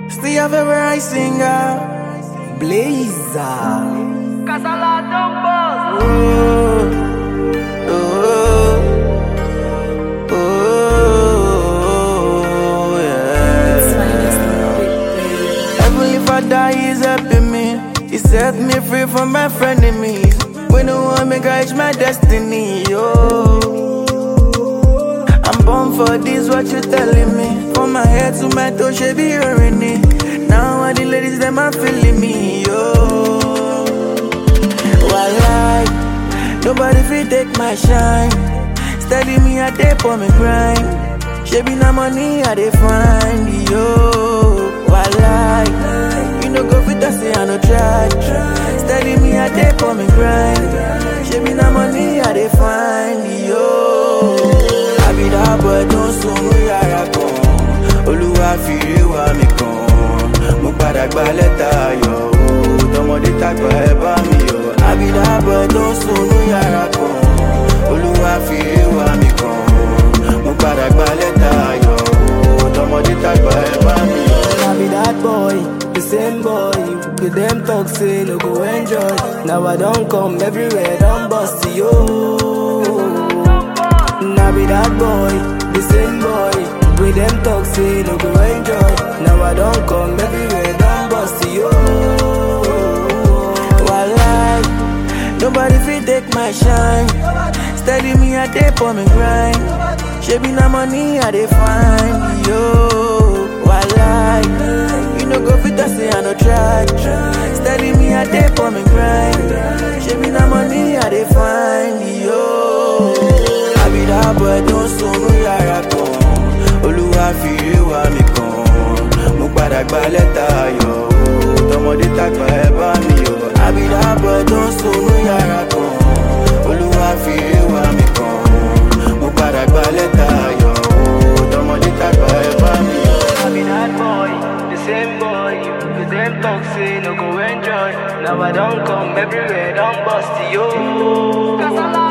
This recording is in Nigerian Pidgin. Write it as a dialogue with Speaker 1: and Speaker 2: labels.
Speaker 1: Still your favorite singer, Blazer.
Speaker 2: Casala Dumbos.
Speaker 1: Oh, oh, oh, yeah. Heavenly Father is helping me. He set me free from my frenemies. When no one make I reach my destiny, oh. I'm born for this, what you telling me? From my head to my toe, she be hearing it. Now all the ladies, them are feeling me, oh. Why Nobody fit take my shine. Steady me, I dey for me grind. She be na money, I dey find, yo. Why You no go fit to say I no try. Steady me, I dey for me grind. She be na money, I dey find, yo. I be that boy, don't sunu yàrá kan. Olúwa fi ire wá mi kan. Mo padà gba lẹ́tà ayọ̀ o. Tọmọdé tàgbà ẹ bá mi yọ̀. I be that boy, don't sunu yàrá kan. Olúwa fi ire wá mi kan. Mo padà gba lẹ́tà ayọ̀ o. Tọmọdé tàgbà ẹ bá mi yọ̀.
Speaker 3: I be that boy, the same boy. The them talk say no go enjoy. Now I don't come everywhere, don't bust yo. Now be that boy, the same boy. With them talk say no go enjoy. Now I don't come everywhere, don't bust yo.
Speaker 1: Walai, nobody fit take my shine. Steady me, I dey for me grind. She be na money, I dey find yo. Walai, you no go fit to say I no try. Steady me, I dey for me grind. She be na money, I dey find yo. I be that boy, don't sunu yàrá kan. Olúwa fi ire wá mi kan. Mo padà gba lẹ́tà ayọ̀ o. Tọmọdé tàgbà ẹ bá mi yọ̀. I be that boy, don't sunu yàrá kan. Olúwa fi ire wá mi kan. Mo padà gba lẹ́tà ayọ̀ o. Tọmọdé tàgbà ẹ bá mi yọ̀.
Speaker 3: I be that boy, the same boy. With them talk say no go enjoy. Now I don't come everywhere, don't bust yo.
Speaker 2: Casala